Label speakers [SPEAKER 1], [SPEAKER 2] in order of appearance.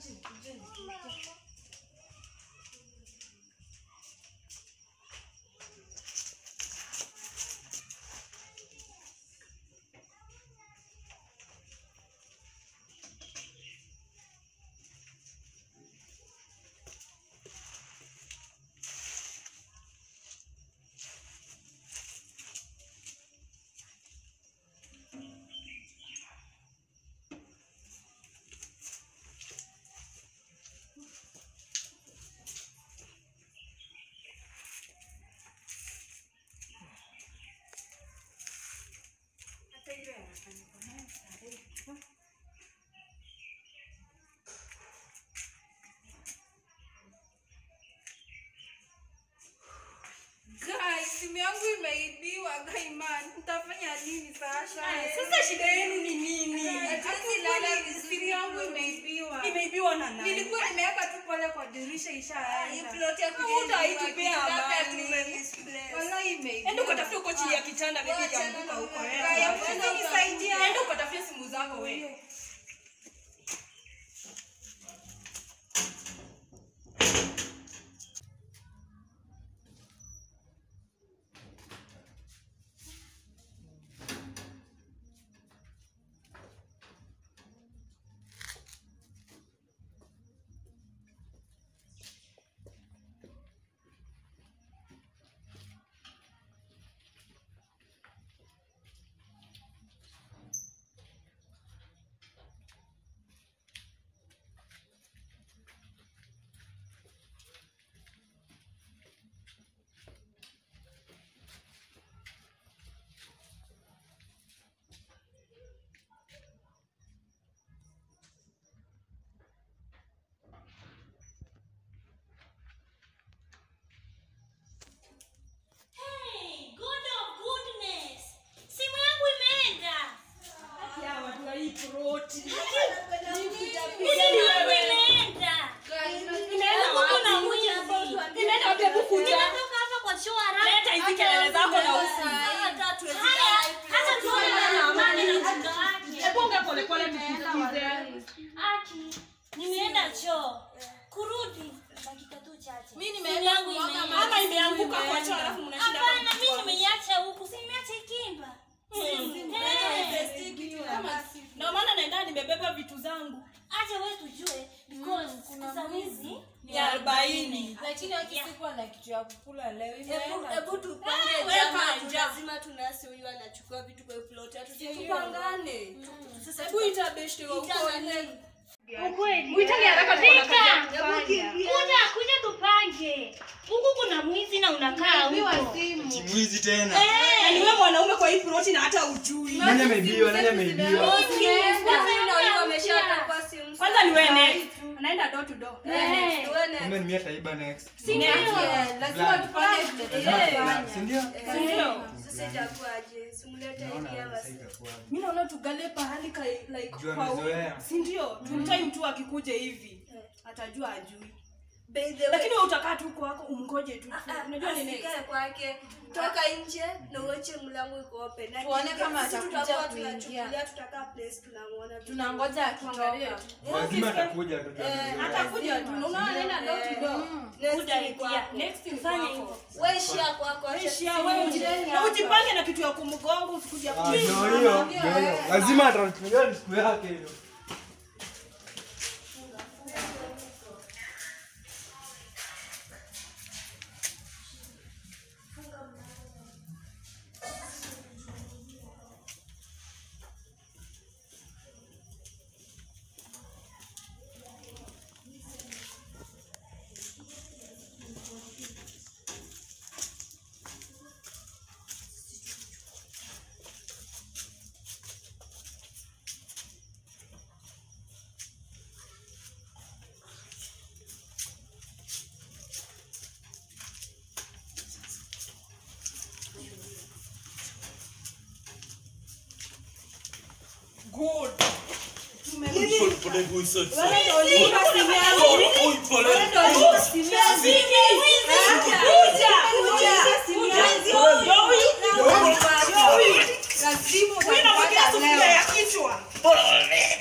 [SPEAKER 1] Guys, simu yangu imeibiwa Gaiman. Nitafanya nini sasa?
[SPEAKER 2] Sasa shida yenu ni nini?
[SPEAKER 1] Hatuwezi lala vizuri. Simu yangu imeibiwa.
[SPEAKER 2] Imeibiwa na nani?
[SPEAKER 1] Nilikuwa nimeweka tu pale kwa dirisha ishaenda.
[SPEAKER 2] Hutaitupea amani.
[SPEAKER 1] Wallahi imeibiwa.
[SPEAKER 2] Enda ukatafute huko chini ya kitanda bibi itaanguka huko. eh.
[SPEAKER 1] Gaya, unaweza nisaidia?
[SPEAKER 2] Enda ukatafute simu zako wewe.
[SPEAKER 3] Hey, God of goodness. Simu yangu imeenda.
[SPEAKER 2] Ya watu wa hii proti.
[SPEAKER 3] Simu yangu imeenda.
[SPEAKER 2] Inaenda
[SPEAKER 3] Huku kuna
[SPEAKER 2] wapi?
[SPEAKER 3] mwizi.
[SPEAKER 2] Inaenda wapi? Hebu kuja.
[SPEAKER 3] Ninatoka hapa kwa choo haraka.
[SPEAKER 2] Leta hizi kelele zako na usi.
[SPEAKER 3] Haya, hata tuone na amani na mjinga wake.
[SPEAKER 2] Hebu ongea polepole tusikize.
[SPEAKER 3] Aki, nimeenda choo. Kurudi dakika tu chache.
[SPEAKER 1] Mimi
[SPEAKER 3] Simu
[SPEAKER 1] nimeenda
[SPEAKER 3] yangu
[SPEAKER 1] kumwaga
[SPEAKER 3] imeenda.
[SPEAKER 1] maji.
[SPEAKER 2] Mama imeanguka kwa choo alafu mnashinda
[SPEAKER 3] Hapana,
[SPEAKER 2] kwa
[SPEAKER 3] mimi nimeiacha huku. Si nimeacha ikimba.
[SPEAKER 2] Ndio maana naenda nimebeba vitu zangu.
[SPEAKER 3] Acha wewe tujue because sasa wizi
[SPEAKER 2] Ya arobaini.
[SPEAKER 1] Lakini akisikuwa na kitu ya kukula leo imeenda.
[SPEAKER 4] hebu tupange
[SPEAKER 2] Ah, weka
[SPEAKER 4] jama tu
[SPEAKER 2] njaa.
[SPEAKER 4] lazima tunasi huyu anachukua vitu kwa plot hatujui
[SPEAKER 2] Tupangane.
[SPEAKER 4] sasa
[SPEAKER 2] Hebu ita beshte wa uko.
[SPEAKER 3] ukweli.
[SPEAKER 2] Muitange haraka
[SPEAKER 3] Vita.
[SPEAKER 2] tunakaa.
[SPEAKER 3] Kuja kuja tupange. Huku kuna mwizi na unakaa
[SPEAKER 1] Imeibiwa
[SPEAKER 3] huko.
[SPEAKER 1] simu.
[SPEAKER 5] Kimwizi tena.
[SPEAKER 2] Na ni wewe mwanaume kwa hii proti na hata ujui.
[SPEAKER 5] Nani ameibiwa? Nani ameibiwa?
[SPEAKER 4] ameshatoka simu
[SPEAKER 2] Kwanza ni wewe next. Anaenda door to door.
[SPEAKER 3] Eh.
[SPEAKER 5] Kumbe ni mimi ataiba next.
[SPEAKER 3] Si ndio?
[SPEAKER 1] Yeah, lazima tupange vile tutafanya.
[SPEAKER 5] Si ndio?
[SPEAKER 2] Ndio.
[SPEAKER 4] sasa itakuwaje simlete
[SPEAKER 5] Naona
[SPEAKER 4] idea
[SPEAKER 5] sasa
[SPEAKER 4] basi
[SPEAKER 5] itakuwa.
[SPEAKER 2] Mimi naona tugalie pahali ka like
[SPEAKER 5] Juu
[SPEAKER 2] kwa
[SPEAKER 5] amezoea.
[SPEAKER 2] si ndio? Tumtime tu akikuja hivi. Atajua ajui.
[SPEAKER 4] by the way
[SPEAKER 2] Lakini wewe utakaa tu kwako umngoje tu.
[SPEAKER 4] ah,
[SPEAKER 2] Unajua nini?
[SPEAKER 4] asikae kwake toka nje na uache mlango iko open Na
[SPEAKER 1] Tuone
[SPEAKER 4] akija,
[SPEAKER 1] kama
[SPEAKER 4] sisi
[SPEAKER 1] atakuja
[SPEAKER 4] tutakuwa
[SPEAKER 1] kuingia.
[SPEAKER 4] tunachungulia, tutakaa place tunamwona vizuri.
[SPEAKER 1] Tunangoja akitoka.
[SPEAKER 5] Lazima atakuja tu.
[SPEAKER 2] Atakuja tu. Unaona anaenda door to door.
[SPEAKER 4] Next
[SPEAKER 3] Good
[SPEAKER 4] ni
[SPEAKER 3] idea.
[SPEAKER 4] kwako.
[SPEAKER 2] Next ni
[SPEAKER 3] Fanya
[SPEAKER 2] kwako.
[SPEAKER 3] hivyo.
[SPEAKER 4] Wewe ishia kwako acha
[SPEAKER 2] Ishia
[SPEAKER 4] sisi
[SPEAKER 2] wewe
[SPEAKER 4] tuje.
[SPEAKER 2] uji- na ujipange na kitu ya kumgonga usikuja
[SPEAKER 5] Ah, ndio hiyo, ndio hiyo. Lazima atatumia ni siku yake hiyo.
[SPEAKER 2] Good.
[SPEAKER 1] Lazima
[SPEAKER 2] Wewe unamwagia
[SPEAKER 1] utapata
[SPEAKER 2] sufuria
[SPEAKER 1] leo.
[SPEAKER 2] ya kichwa.